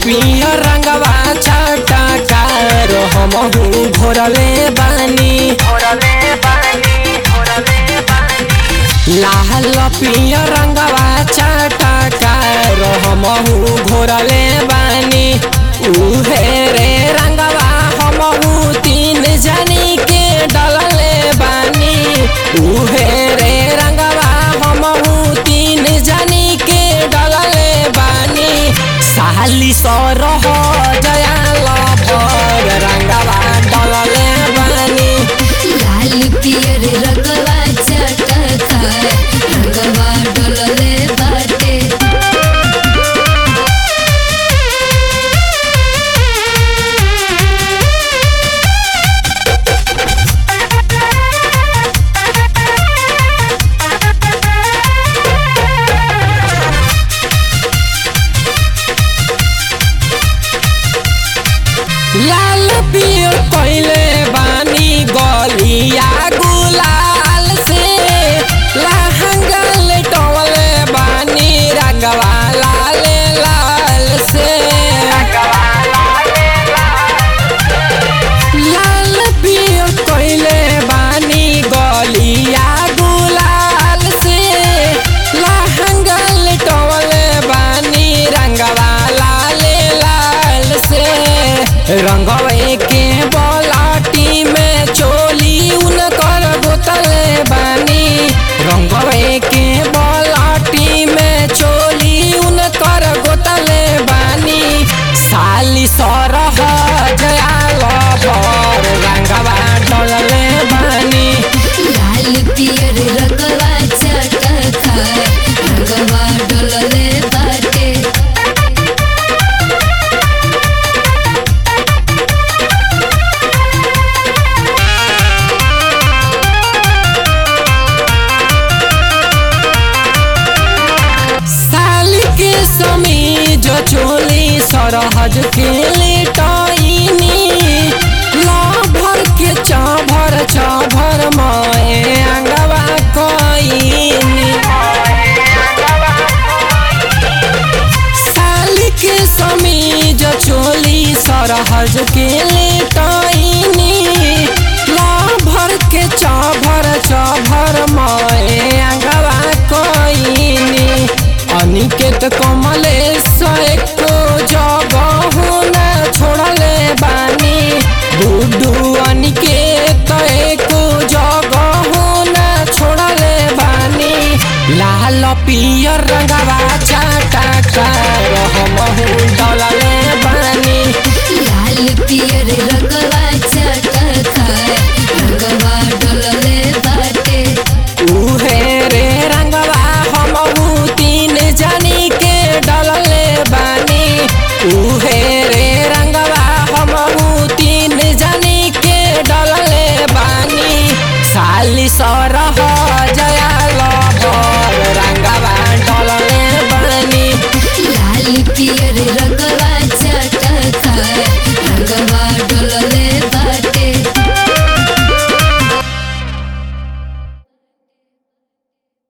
पियर रंगवा छटकार हमहू घोरले बानी लाल पियर रंगवा छटकार हमहू घोरले बानी उहे रे रंगवा हमहू तीन जनी के डलले बानी उहे रे रंगवा हमहू तीन जनी के डलले बानी साली सरह जयाल भर रंगवा डलले बानी लाल पियर रंगवा चटकार रंगवा डोलले बाटे लाल पियर कैले बानी गलिया गुलाल से लहंगा लेटवले बानी रंगवा लाल लाल से लाल पियर कैले बानी गलिया गुलाल से लहंगा लेटवले बानी रंगवा लाल लाल से रंगवे के बलाटी में चोली उनकर बोतले बानी रंगवे के बलाटी में चोली उनकर बोतले बानी साली सरह जयाल भर रंगवा डलले बानी लाल पियर रंगवा चटकार रंगवा डोलले बाटे साली के समीज चोली सरहज के लेटाइनी लाभर के चाभर चाभर माए अंगवा कईनी साली के समीज चोली सरहज के